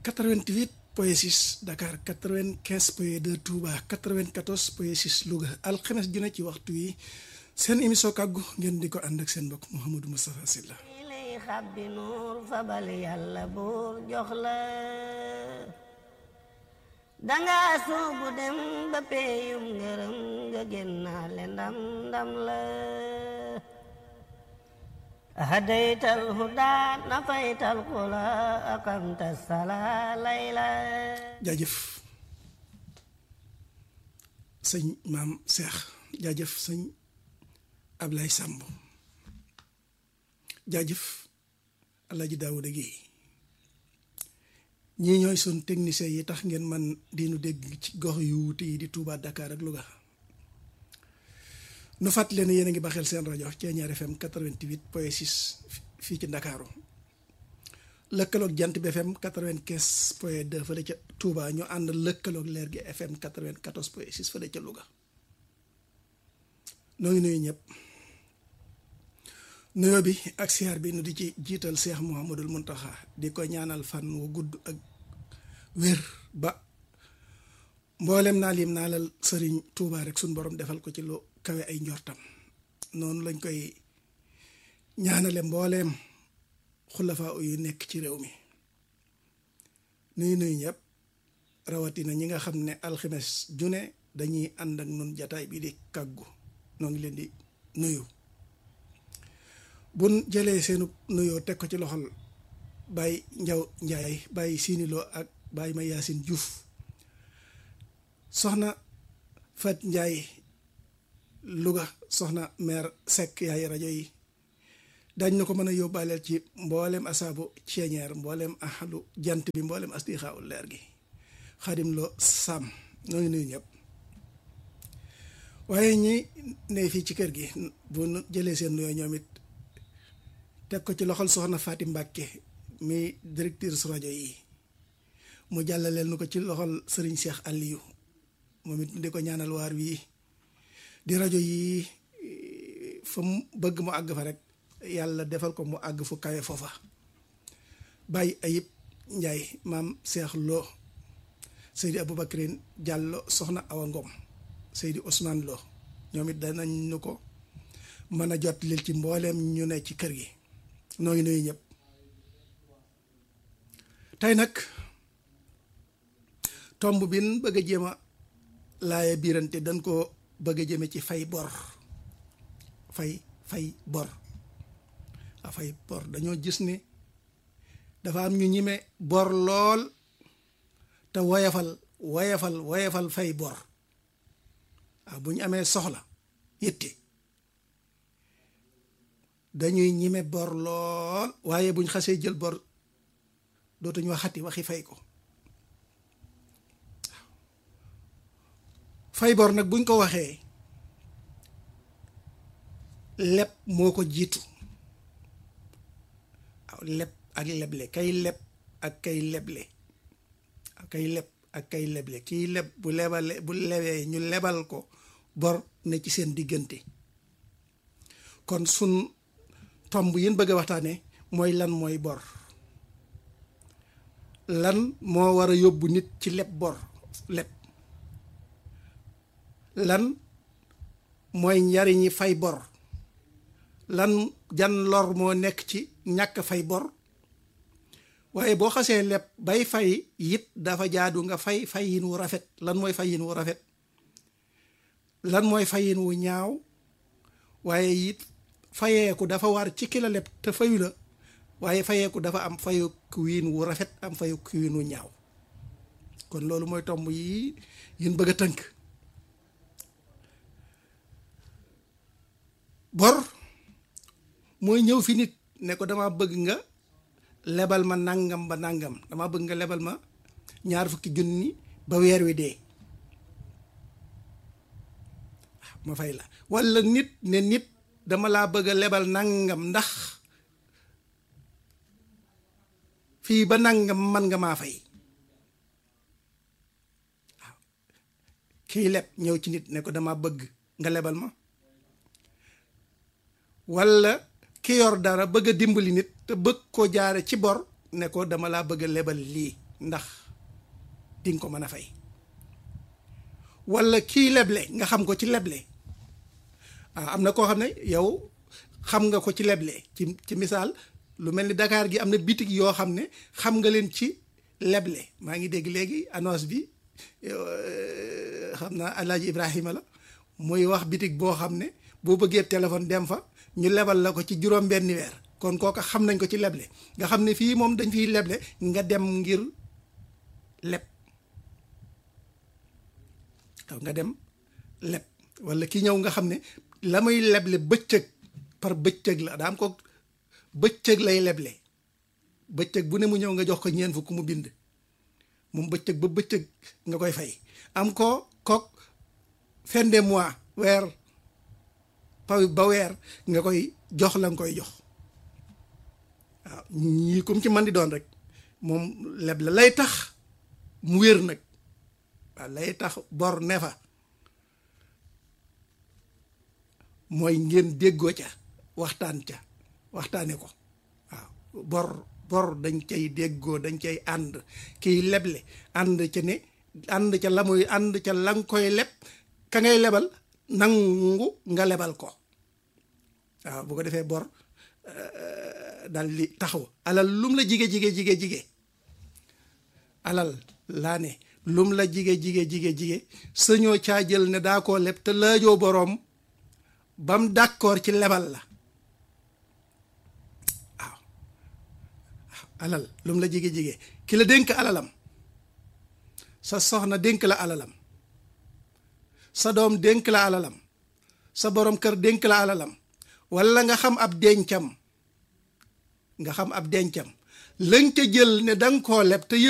88 point 6 Dakar 95 point 2 Touba 94 point 6 Louga alxames ju ne ci waxtu yi seen émission kàggu ngeen di ko ànd ak seen mbokk Mouhamadou Moustapha Sylla lay xàbbi nuur fabal yàlla buur jox la danga soobu dem ba peeyum ngërëm nga génnaale ndam ndam la hadaytal huda nafaytal xula aqamta sala layla jaajëf sëñ maam Cheikh jaajëf sëñ Ablaye Samb jaajëf Alaaji Daawuda Géey ñii ñooy sun technicien yi tax ngeen man di nu dégg ci gox yu wuute yi di Touba Dakar ak Louga nu fàttali leen yéen a ngi baxeel seen rajo Thiéniere FM 88 point 6 fii ci Ndakaaru lëkkaloog jant bi FM 95 point 2 fële ca Touba ñu ànd lëkkaloog leer gi FM 94 point 6 fële ca Louga noo ngi nuyu ñëpp nuyoo bi ak siyaar bi nu di ci jiital Cheikh Mouhamadul Muntaxa di ko ñaanal fan wu gudd ak wér ba mboolem naa lim naa lal sëriñ Touba rek suñ borom defal ko ci lu kawe ay njortam noonu lañ koy ñaanale mbooleem xulafaa yu nekk ci réew mi nuyu nuyu ñëpp rawatina ñi nga xam ne alxames june dañuy ànd ak nun jataay bi di kàggu noo ngi leen di nuyu bun jëlee seenu nuyoo teg ko ci loxol Baye Njaw Njaay Baye Siniloo ak Baye ma Yaasin Juuf soxna Fat Njaay Louga soxna maire Seck yaay rajo yi dañ na ko mën a yóbbaaleel ci mboolem asaabu Thiéniere mboolem ahlu jant bi mboolem astixaawul leer gi xadim loo sàmm noo ngi nuyu ñëpp waaye ñi ne fii ci kër gi bu jëlee seen nuyoo ñoom it teg ko ci loxol soxna Faati Mbàkke mi directeur su rajo yi mu jàllaleel nu ko ci loxol sëriñ Cheikh Aliou moom it di ko ñaanal waar wii di rajo yi fa mu bëgg mu àgg fa rek yàlla defal ko mu àgg fu kawe foofa bàyyi ayib njaay maam Cheikh Lo Seydi Aboubacrine Diallo soxna Awa Ngom Seydi Ousmane Lo ñoom it danañ nu ko mën a jot lil ci mbooleem ñu ne ci kër gi noo ngi nuyu ñëpp tey nag tomb bin bëgg a jéem a laaye biirante dañ ko bëgg a jëme ci fay bor fay fay bor a fay bor dañoo gis ni dafa am ñu ñime bor lool te woyafal woyafal woyafal fay bor waaw bu ñu amee soxla yitte dañuy ñime bor lool waaye buñ xasee jël bor dootuñu waxati waxi fay ko fay bor nag buñ ko waxee leb moo ko jiitu waaw leb ak leble kay leb ak kay leble kay leb ak kay leble kiy leb bu lebale bu lebee ñu lebal ko bor ne ci seen diggante kon sun tomb yin bëgg a waxtaane mooy lan mooy bor lan moo war a yóbbu nit ci leb bor leb lan mooy njariñi fay bor lan jan lor moo nekk ci ñàkk fay bor waaye boo xasee leb bay fay it dafa jaadu nga fay fayin wu rafet lan mooy fayin wu rafet lan mooy fayin wu ñaaw waaye it fayeeku dafa war ci ki la leb te fayu la waaye fayeeku dafa am fayu wiin wu rafet am fayu wiin wu ñaaw kon loolu mooy tomb yi yin bëgg a tënk bor mooy ñëw fi nit ne ko dama bëgg nga lebal ma nangam ba nangam dama bëgg nga lebal ma ñaar fukki junni ba weer wi dee ma fay la walla nit ne nit dama laa bëgg a lebal nangam ndax fii ba nangam man nga maa fay waaw kii leb ñëw ci nit ne ko dama bëgg nga lebal ma walla ki yor dara bëgg a dimbali nit te bëgg ko jaare ci bor ne ko dama laa bëgg a lebal lii ndax di nga ko mën a fay walla kii leble nga xam ko ci leble ah am na koo xam ne yow xam nga ko ci leble ci ci misaal lu mel ni Dakar gi am na bitig yoo xam ne xam nga leen ci leble maa ngi dégg léegi annonce bi xam naa Alaaji Ibrahima la muy wax bitig boo xam ne boo bëggee téléphone dem fa ñu lebal la ko ci juróom benni weer kon kooka xam nañ ko ci leble nga xam ne fii moom dañ fiy leble nga dem ngir leb waaw nga dem leb walla ki ñëw nga xam ne la muy leble bëccëg par bëccëg la daa am ko bëccëg lay leble bëccëg bu ne mu ñëw nga jox ko ñeent fukk mu bind moom bëccëg ba bëccëg nga koy fay am ko kook fin de mois weer paw ba weer nga koy jox la nga koy jox waaw ñii comme ci man di doon rek moom leb la lay tax mu wér nag waaw lay tax bor ne fa mooy ngeen déggoo ca waxtaan ca waxtaane ko waaw bor bor dañ cay déggoo dañ cay ànd kiy leble ànd ca ne ànd ca la muy ànd ca la nga koy leb ka ngay lebal nangu nga lebal ko waaw bu ko defee bor dal li taxaw alal lum la jige jige jige jige alal laa ne lum la jige jige jige jige sañoo caa jël ne daa koo leb te laajoo boroom bam d'accord ci lebal la waaw alal lum la jige jige ki la dénk alalam sa soxna dénk la alalam sa doom dénk la alalam sa borom kër dénk la alalam walla nga xam ab dencam nga xam ab dencam lañ ca jël ne danga koo leb te